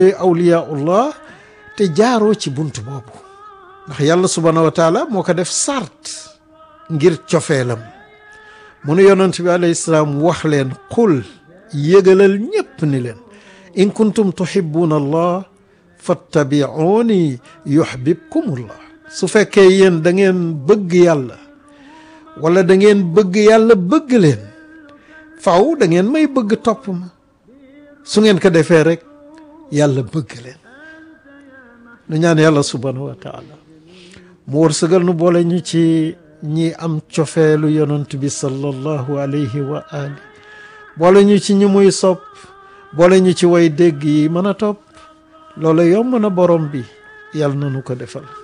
awliyaullah te jaaroo ci bunt boobu ndax yàlla subhaanahu wa taala moo ko def sart ngir cofeelam mu nu yonent bi alayhi salaam wax leen qul yëgalal ñépp ni leen in kuntum tuhibbuna allah fattabi'uni yuhbibkumullah su fekkee yéen da ngeen bëgg yàlla wala da ngeen bëgg yàlla bëgg leen faw da ngeen may bëgg topp ma su ngeen ko defee rek yàlla bëgg leen nu ñaan yàlla subhaanahu wa taala mu wërsëgal nu boole ñu ci ñi am cofeelu yonent bi sallallahu alayhi wa ali boole ñu ci ñi muy sopp boole ñu ci way dégg yi mën a topp loolu yomb na borom bi yàlla na nu ko defal